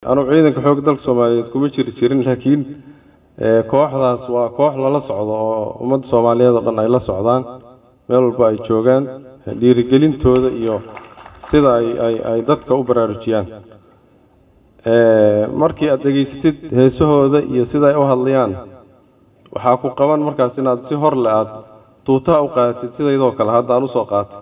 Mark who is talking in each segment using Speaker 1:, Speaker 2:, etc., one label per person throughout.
Speaker 1: anugu ciidanka xoogga dalka soomaaliyeed kuma jiri jirin laakiin kooxdaas waa koox lala socdo oo ummadda soomaaliyeed oo dhan ay la socdaan meel walba ay joogaan dhiirigelintooda iyo sida ay ay ay dadka u baraarujiyaan markii aad dhegaysatid heesahooda iyo sida ay u hadlayaan waxaa ku qaban markaas inaad si hor le aad tuutaha u qaadatid sidaydoo kale hadda aan usoo qaatay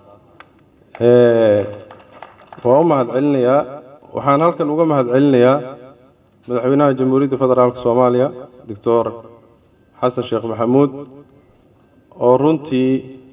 Speaker 1: waa u mahad celinayaa waxaan halkan uga mahad celinayaa madaxweynaha jamhuuriyadda federaalka soomaaliya doctor xasan sheekh maxamuud oo runtii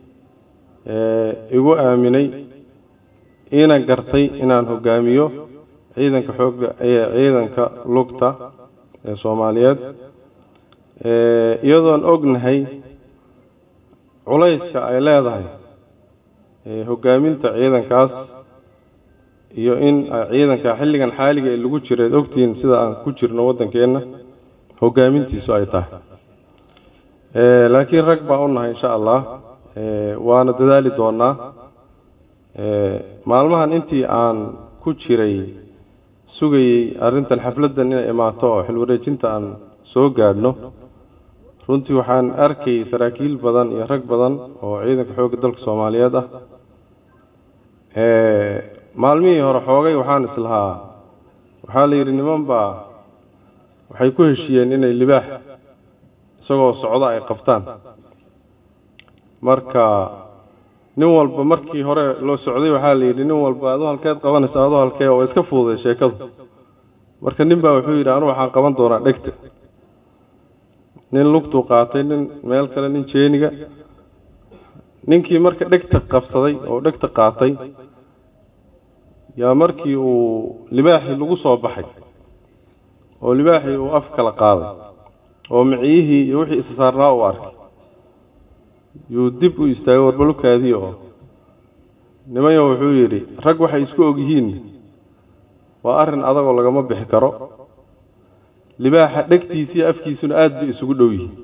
Speaker 1: igu aaminay iina gartay inaan hogaamiyo ciidanka xoogga ee ciidanka lugta ee soomaaliyeed iyadoon ognahay culayska ay leedahay hogaaminta ciidankaas iyo in ciidanka xilligan xaaliga ee lagu jira ad ogtihiin sida aan ku jirno waddankeenna hogaamintiisu ay tahay laakiin rag baa u nahay insha allah waana dadaali doonaa maalmahan intii aan ku jiray sugayey arrintan xafladdan inay imaato oo xilwareejinta aan soo gaadhno runtii waxaan arkayay saraakiil badan iyo rag badan oo ciidanka xoogga dalka soomaaliyeed ah maalmihii hore xoogay waxaan islahaa waxaa la yidhi niman baa waxay ku heshiiyeen inay libaax isagoo socdo ay qabtaan marka nin walba markii hore loo socday waxaa la yidhi nin walba adu halkeed qabanaysa adu halkee oo iska fududay sheekadu marka nin baa wuxuu yidhi anu waxaan qaban doonaa dhegta nin lugtuu qaatay nin meel kale nin jeeniga ninkii marka dhegta qabsaday oo dhegta qaatay yaa markii uu libaaxii lagu soo baxay oo libaaxii uu af kala qaaday oo miciyihii iyo wixii isa saarnaa uu arkay yuu dib u istaagay warbalukaadii oo nimanyo wuxuu yidhi rag waxay isku ogyihiin waa arrin adagoo lagama bixi karo libaaxa dhegtiisiiyo afkiisuna aada bay isugu dhow yihiin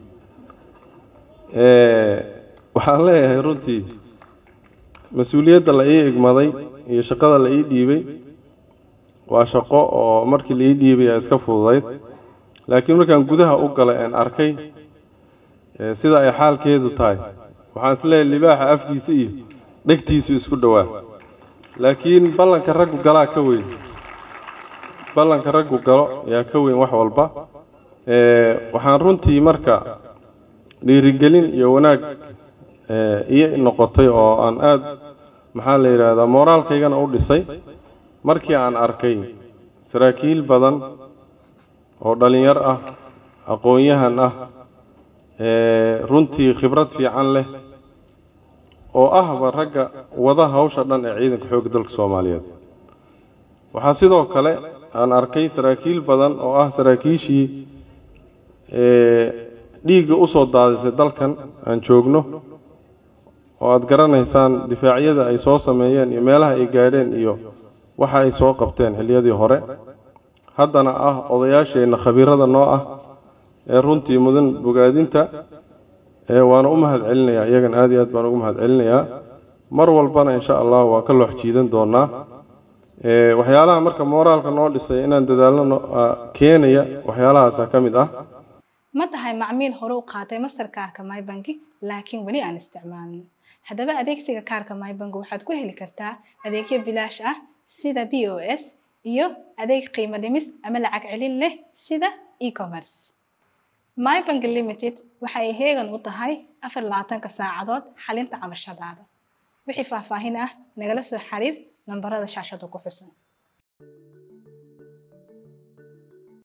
Speaker 1: waxaan leeyahay runtii mas-uuliyadda la ii igmaday iyo shaqada la ii dhiibay waa shaqo oo markii la ii dhiibay aa iska fududayd laakiin markaan gudaha u galay aan arkay sida ay xaalkeedu tahay waxaan isleeyahay libaaxa afkiisa iyo dhegtiisu isku dhowaa laakiin ballanka raggu galaa ka weyn ballanka raggu galo ayaa ka weyn wax walba waxaan runtii marka dhiirigelin iyo wanaag iyo noqotay oo aan aada maxaa la yidhaahdaa mooraalkaygana u dhisay markii aan arkay saraakiil badan oo dhalinyar ah aqoon-yahan ah runtii khibrad fiican leh oo ahba ragga wada hawsha dhan ee ciidanka xoogga dalka soomaaliyeed waxaa sidoo kale aan arkay saraakiil badan oo ah saraakiishii dhiigga usoo daadisay dalkan aan joogno oo aada garanaysaan difaacyada ay soo sameeyeen iyo meelaha ay gaadheen iyo waxa ay soo qabteen xilliyadii hore haddana ah odayaasheenna khabiirada noo ah ee runtii mudan bogaadinta waana u mahad celinayaa iyagan aad iyo aad baan ugu mahad celinayaa mar walbana insha allah waan ka loox jiidan doonaa waxyaalaha marka mooraalka noo dhisay inaan dadaalno keenaya waxyaalahaasa ka mid ah
Speaker 2: ma tahay macmiil hore u qaatay masterkaarka mybanki laakiin weli aan isticmaalin haddaba adeegsiga kaarka mybank waxaad ku heli kartaa adeegyo bilaash ah sida b o s iyo adeeg qiimo dhimis ama lacag celin leh sida e-commerce mybank limited waxa ay heegan u tahay afar labaatanka saacadood xalinta cabashadaada wixii faahfaahin ah nagala soo xiriir nambarada shaashada ku xusan